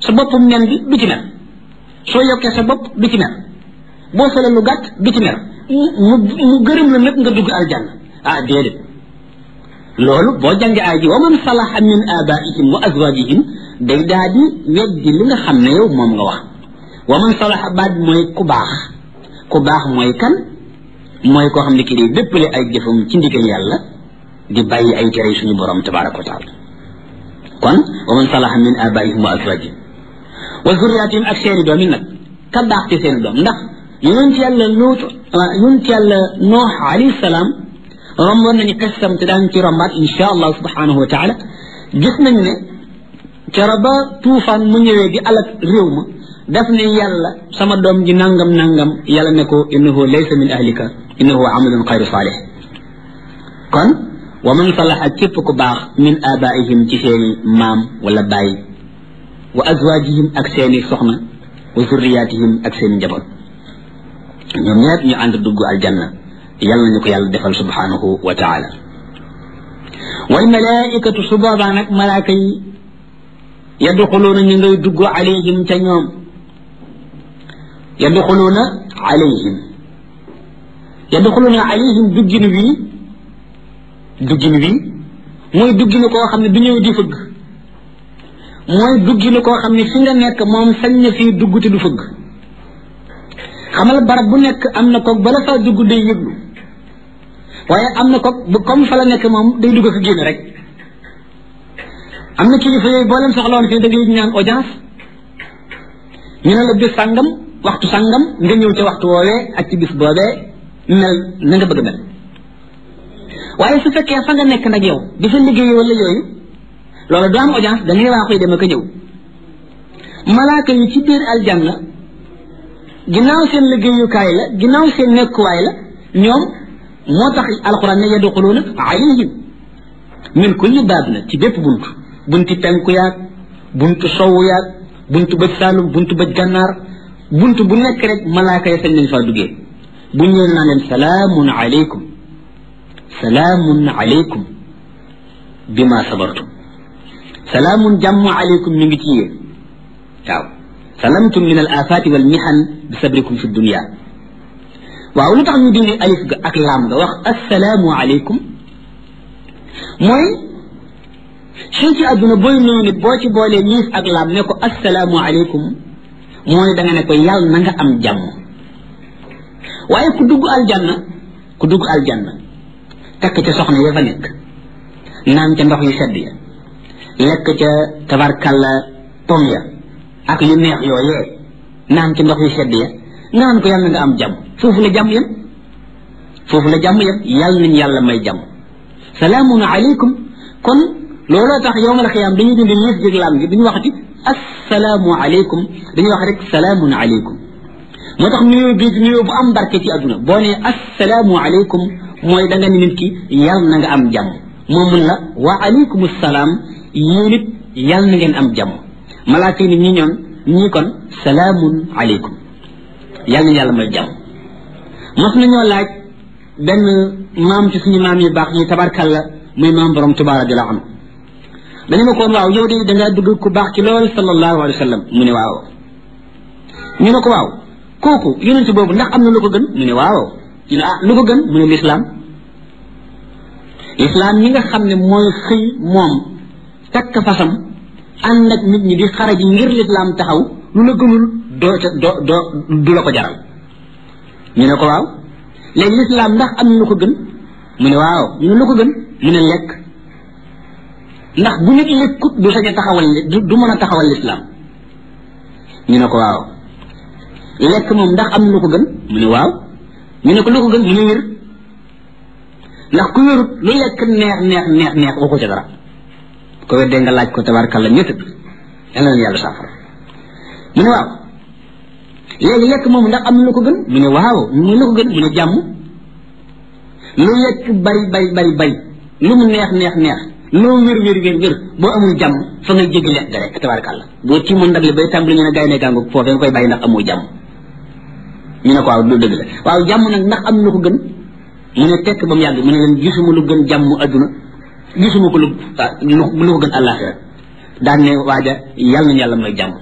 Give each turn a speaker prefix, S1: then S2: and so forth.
S1: sa boppum nen bi du ci mer soo yokkee sa bopp du ci mer boo sole lu gàtt du ci mer mu mu gërëm la nag nga dugg aljanna ah déedéet loolu boo jàngee aay ji wa man salaha min abaihim wa azwajihim day daa di weddi li nga xam ne yow moom nga wax wa man salaha baat mooy ku baax ku baax mooy kan mooy koo xam ne kii day déppale ay jëfam ci ndigal yàlla di bàyyi ay tere suñu borom tabaraka wa taala kon wa man salaha min abaihim wa azwajihim wa zurriyatihim ak seeni doom yi nag ka baax ci seeni doom ndax yonent yàlla luut yonent yàlla noox alayhi salaam romboon nañu xissam te daan ci rombaat insha allah subhanahu wa taala gis nañu ne kero ba tuufaan mu ñëwee di alak réew ma daf ne yàlla sama doom ji nangam nangam yàlla ne ko innahu laysa min ahlika innahu amalun xayru saalih kon wa man salaha képp ku baax min abaihim ci seeni maam wala baay wa azwajihim ak seeni soxna wa zurriyatihim ak seeni njaboot ñoom ñëpp ñu ànd dugg aljanna yàlla nañu ko yàlla defal subhanahu wa taala wal malaikatu su boobaa nag malaaka yi yadxuluuna ñu ngay dugg alayhim ca ñoom yadxuluuna alayhim yadxuluuna alayhim duggin wii duggin wii mooy dugginu koo xam ne du ñëw di fëgg mooy dugginu koo xam ne fi nga nekk moom sañ na fii dugg te du fëgg xamal barab bu nekk am na koog bala faa dugg day yëglu waaye am na koog bu comme fa la nekk moom day dugg ak génn rek am na kilifa yooyu boo leen soxla woon fii da ngay ñaan audience ñu ne la bis sàngam waxtu sàngam nga ñëw ca waxtu woowee ak ci bis boobee mel na nga bëgg mel waaye su fekkee fa nga nekk nag yow di fa liggéey wala yooyu loolu du am audience da ngay waa koy dem ak a ñëw malaaka yi ci biir aljanna ginnaaw seen liggéeyukaay la ginnaaw seen nekkuwaay la ñoom moo tax alquran ne yadxuluuna alayhim min kulli baab na ci bépp bunt bunti penku yaag buntu sowu yaag buntu bëj saalum buntu bëj gànnaar buntu bu nekk rek malaaka ya sañ nañ faa duggee bu ñëwee naa leen salaamun alaykum salaamun alaykum bima sabartum salaamun jàmm alaykum mi ngi ci yéen waaw salamtum min al afati wal mihan bi sabrikum fi dunia waaw lu tax ñu dindi alif ga ak laam nga wax assalaamu alaykum mooy fii ci àdduna booy nuyu nit boo ci boolee liif ak laam ne ko assalaamu alaykum mooy da nga ne ko yàlla na nga am jàmm waaye ku dugg aljanna ku dugg aljanna takk ca soxna ya fa nekk naan ca ndox yu sedd ya lekk ca tabarkalla pom ya ak yu neex yooyee naan ci ndox yu sedd ya naan ko yàlla nga am jàmm foofu la jàmm yem foofu la jàmm yem yàlla nañ yàlla may jàmm salaamun aleykum kon looloo tax yowmal xiyaam dañuy dindi liif jég laam gi duñu waxati assalaamu aleykum dañuy wax rek salaamun aleykum moo tax nuyoo bii nuyoo bu am barke ci àdduna boo nee assalaamu aleykum mooy da nga ni nit ki yàlla na nga am jàmm moom mun la wa aleykum salaam yéen it yàlla na ngeen am jàmm malaaka yi ñi ñoon ñii kon salaamun aleykum yàlla na yàlla may jàmm mos nañoo laaj benn maam ci suñu maam yu baax ñi tabarkalla muy maam borom Tuubaa radiyallaahu anhu dañu ne ko waaw yow de dangaa dugg ku baax ci lool sallallahu alayhi wa sallam mu ne waaw ñu ne ko waaw kooku yonent boobu ndax am na lu ko gën mu ne waaw ñu ne ah lu ko gën mu ne lislaam lislaam ñi nga xam ne mooy xëy moom takk fasam ànd ak nit ñi di xara ji ngir lislaam taxaw lu la gënul doo ca doo doo du la ko jaral ñu ne ko waaw léegi lislaam ndax am na lu ko gën mu ne waaw ñu ne lu ko gën mu ne lekk ndax bu nit lekkut du sañ a taxawal du mën a taxawal lislaam ñu ne ko waaw lekk moom ndax am na lu ko gën mu ne waaw ñu ne ko lu ko gën mu ne wér ndax ku wérut lu lekk neex neex neex neex waxu ca dara ko weddee nga laaj ko tabarkalla ñett yal na yàlla saafara mu ne waaw léegi lekk moom ndax am na lu ko gën mu ne waaw mu lu ko gën mu ne jàmm lu lekk bari bari bari bari lu mu neex neex neex loo wér wér wér wér boo amul jàmm fa ngay jéggi lekk ga rek tabarkalla boo ci mun ndab li bay tàmbali ñu ne gaay ne gàngu foofee nga koy bàyyi ndax amoo jàmm ñu ne ko waaw lu dëgg la waaw jàmm nag ndax am na lu ko gën mu ne tekk ba mu yàgg mu ne leen gisuma lu gën jàmm adduna gisuma ko lu lu ko gën àllaaxira daan ne waaja yàlla nañu yàlla may jàmm